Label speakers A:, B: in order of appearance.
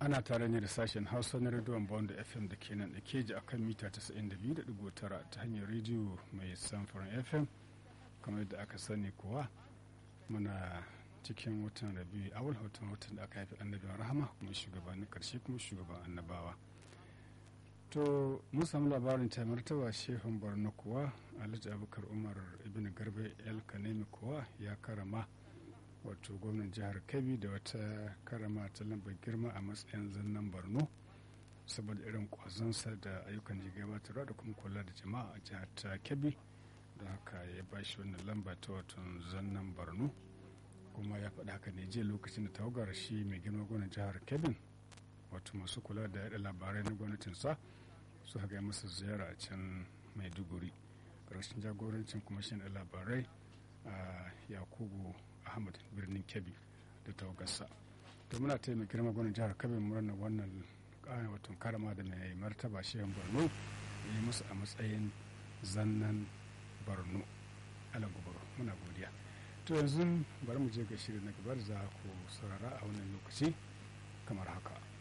A: ana tare ne da sashen hausa na rediyon bond fm da ke nan da keji akan mita 92.9 ta hanyar rediyo mai samfurin fm kamar yadda aka sani kuwa muna cikin watan rabi awal watan watan da aka haifi annabin rahama kuma shugabannin karshe kuma shugaban annabawa to mun samu labarin ta martaba shehun borno kuwa alhaji abubakar umar ibn garbe el kanemi kuwa ya karama wato gwamnan jihar kebbi da wata karama ta lambar girma a matsayin zannan borno saboda irin kwazonsa da ayyukan da gabatarwa da kuma kula da jama'a a jihar ta kebbi da haka ya ba shi wannan lamba ta wato zannan borno kuma ya faɗa haka ne jiya lokacin da tawagar shi mai girma gwamnan jihar kebbi wato masu kula da yaɗa labarai na gwamnatinsa su haka masa ziyara a can maiduguri ƙarshen jagorancin kwamishin da labarai a yakubu ahmad birnin kebbi da tawagarsa to muna taya mai girma gwamnan jihar kebbi murnar wannan ƙara watan karama da mai martaba shehan borno ya yi musu a matsayin zannan borno alagubaro muna godiya to yanzu bari mu je ga shirin na gaba da za ku saurara a wannan lokaci kamar haka